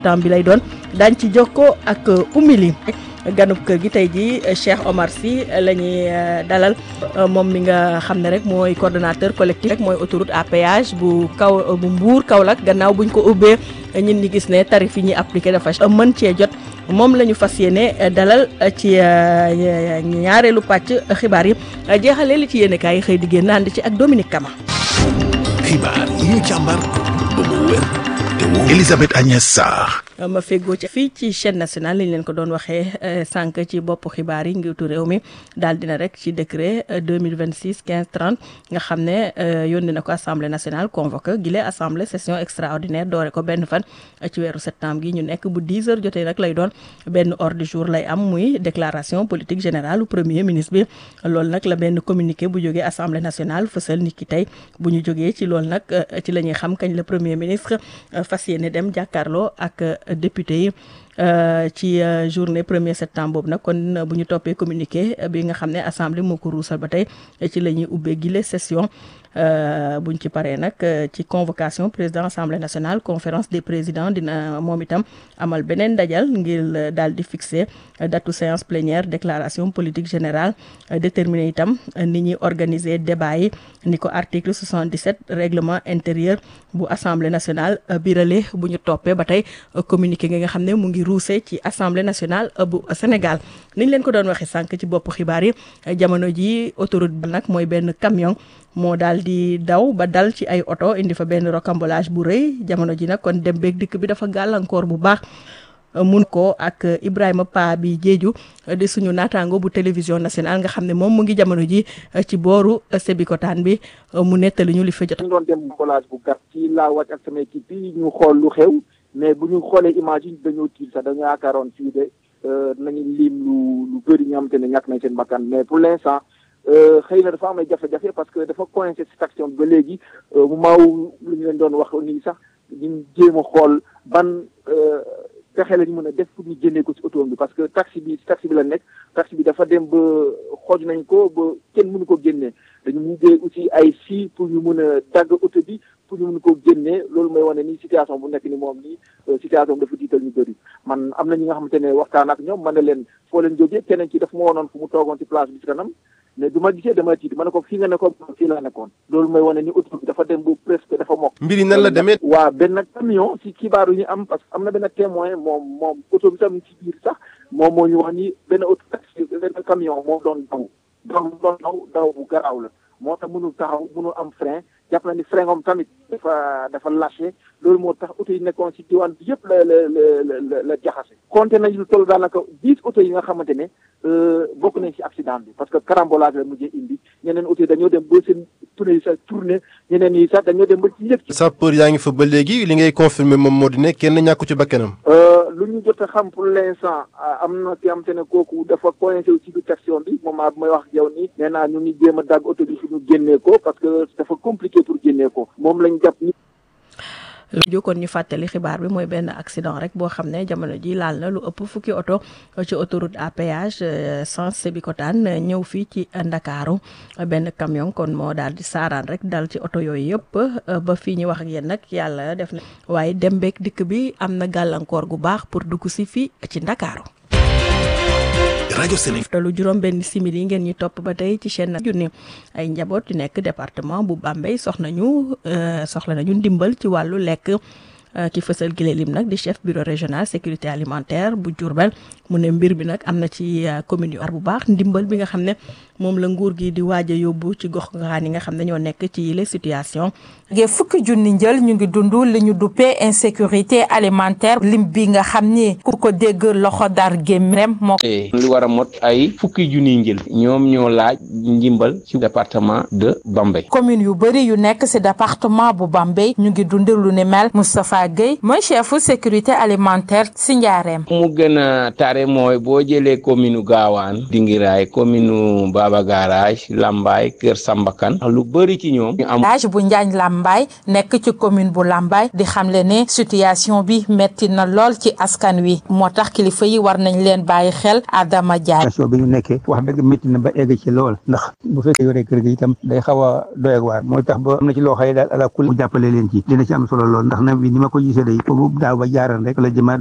temps bi lay doon daañ ci jokkoo ak umili ganub kër gi tey ji Cheikh Omar Sy la ñuy dalal moom mi nga xam ne rek mooy coordonnateur collectif rek mooy autoroute à péage bu kaw bu Mbour Kaolack gannaaw buñ ko ubbee ñun ñi gis ne tarif yi ñuy appliqué dafa mën cee jot moom la ñu fas yéene dalal ci ñaareelu pàcc xibaar yi jeexalee li ci yéene kaay yi xëy di génn ànd ci ak Dominique Kama. xibaar yi ñu càmbar ba mu wér te wóor Elisabeth Agnès Sarr. ma feggoo ci fii ci chaîne nationale li ñu leen ko doon waxee sànq ci bopp xibaar yi njiitu réew mi daal dina rek ci décret 2026 15 30 nga xam ne yónni na ko assemblée nationale convoqué gile assemblée session extraordinaire doore ko benn fan ci weeru septembre gi ñu nekk bu 10 heures jotee nag lay doon benn ordre du jour lay am muy déclaration politique générale premier ministre bi loolu nag la benn communiqué bu jógee assemblée nationale fësal nit ki tey bu ñu jógee ci loolu nag ci la ñuy xam kañ la premier ministre fas yéene dem jàkkaarloo ak député yi ci journée premier septembre boobu nag kon bu ñu toppee communiqué bi nga xam ne assemblée moo ko ruusal ba tey ci la ñuy ubbee gile session buñ ci paree nag ci convocation président assemblée nationale conférence des présidents dina moom itam amal beneen dajal ngir daal di fixer datu séance plénière déclaration politique générale déterminer itam ni ñuy organiser débat yi ni ko article 77 règlement intérieur bu assemblée nationale birale bu ñu toppee ba tey communiqué nga xam ne mu ngi ruuse ci assemblée nationale bu Sénégal niñ leen ko doon waxee sànq ci bopp xibaar yi jamono ji autoroute bi nag mooy benn camion moo daal di daw ba dal ci ay oto indi fa benn rocambolage bu rëy jamono ji nag kon dem beeg dikk bi dafa gàllankoor bu baax mun ko ak Ibrahima Pa bi Jeeju di suñu naataango bu télévision nationale nga xam ne moom mu ngi jamono ji ci booru Sébikotaan bi mu nettali ñu li fa jot. ñu doon dem collage bu gàtt ci laa wàcc ak sama équipe yi ñu xool lu xew mais bu ñu xoolee image yi dañoo tiit sax dañoo yaakaaroon fii de nañu lim lu lu bëri ñoo xamante ne ñàkk nañ seen bakkan mais pour l'instant xëy na dafa am ay jafe-jafe parce que dafa coincé ci station bi ba léegi mu maaw lu ñu leen doon wax nii sax ñu jéem a xool ban pexe la ñu mën a def pour ñu génnee ko ci oto bi parce que taxi bi ci taxi bi la nekk taxi bi dafa dem ba xooj nañ ko ba kenn mënu ko génnee dañu mujjee aussi ay fii pour ñu mën a dagg oto bi pour ñu mën ko génnee loolu mooy wane ni situation bu nekk ni moom nii situation dafa diital ñu bëri man am na ñi nga xamante ne waxtaan ak ñoom man ne leen foo leen jógee keneen ci daf ma wonoon fu mu toogoon ci place bi ci kanam mais du ma gisee dama tiit ma ne ko fii nga ne ko fii laa nekkoon loolu mooy wane ni oto bi dafa dem bu presque dafa mokk mbir yi nan la demee. waa benn camion ci xibaar yu ñu am parce que am na benn témoin moom moom oto bi tam ci biir sax moom moo ñu wax ni benn oto taxi benn camion moo doon daw doon doon daw daw bu garaaw la moo tax mënul taxaw mënul am frein jàpp na ni frein am tamit dafa dafa lâché loolu moo tax oto yi nekkoon ci diwaan bi yëpp la la la la la jaxase. compté nañu lu toll daanaka dix oto yi nga xamante ne bokk nañ ci accident bi parce que carambolage la mujjee indi ñeneen oto yi dañoo dem ba seen tournée yi sax tourné ñeneen yi sax dañoo dem ba ci yëg. sapeur yaa ngi fa ba léegi li ngay confirmer moom moo di ne kenn ñàkku ci bakkanam. lu ñu jot a xam pour l'instant am na ki am te ne kooku dafa coincé ci biir section bi moment bi may wax ak yow nii nee naa ñu ngi jéem a dagg oto bi fi ñu génnee ko parce que dafa compliqué pour génnee ko moom lañ jàpp ni. jokkoon ñu fàttali xibaar bi mooy benn accident rek boo xam ne jamono ji laal na lu ëpp fukki oto ci autoroute à péage sens Sébikotane ñëw fii ci Ndakaaru benn camion kon moo daal di saaraan rek dal ci oto yooyu yëpp ba fii ñu wax ak yéen nag yàlla def na waaye dem beeg dikk bi am na gàllankoor gu baax pour dugg si fii ci Ndakaaru rajo Sénégal. te lu juróom benn simili ngeen ñu topp ba tey ci chaîne junni ay njaboot yu nekk département bu Bambey soxna ñu soxla nañu ndimbal ci wàllu lekk ki fësal gile lim nag di chef bureau régional sécurité alimentaire bu Diourbel mu ne mbir bi nag am na ci commune yu ar bu baax ndimbal bi nga xam ne moom la nguur gi di waaj a yóbbu ci gox goxaan yi nga xam ne ñoo nekk ci yile situation ge fukki junni njël ñu ngi dund li ñu duppee insécurité alimentaire lim bi nga xam ni ku ko dégg loxo dar gémmrem moo li war a mot ay fukki junniy njël ñoom ñoo laaj ndimbal ci département de Bambey commune yu bëri yu nekk ci département bu Bambey ñu ngi dund lu ni mel Moustapha Gueye mooy chefu sécurité alimentaire ci njaareem mu gën a taare préparé mooy boo jëlee commune Gaawaan Dingiraay commune Baba Garage Lambaay Kër Sambakan lu bëri ci ñoom ñu am village bu Njaañ Lambaay nekk ci commune bu Lambaay di xamle ne situation bi metti na lool ci askan wi moo tax kilifa yi war nañ leen bàyyi xel Adama Diagne situation bi ñu nekkee wax dëgg métti na ba egg ci lool ndax bu fekkee yore kër gi itam day xaw a doy ak waar mooy tax ba am na ci loo xëy daal ala kul mu jàppale leen ci dina ci am solo lool ndax na bi ni ma ko gisee day foofu daaw ba jaaran rek la jëmaat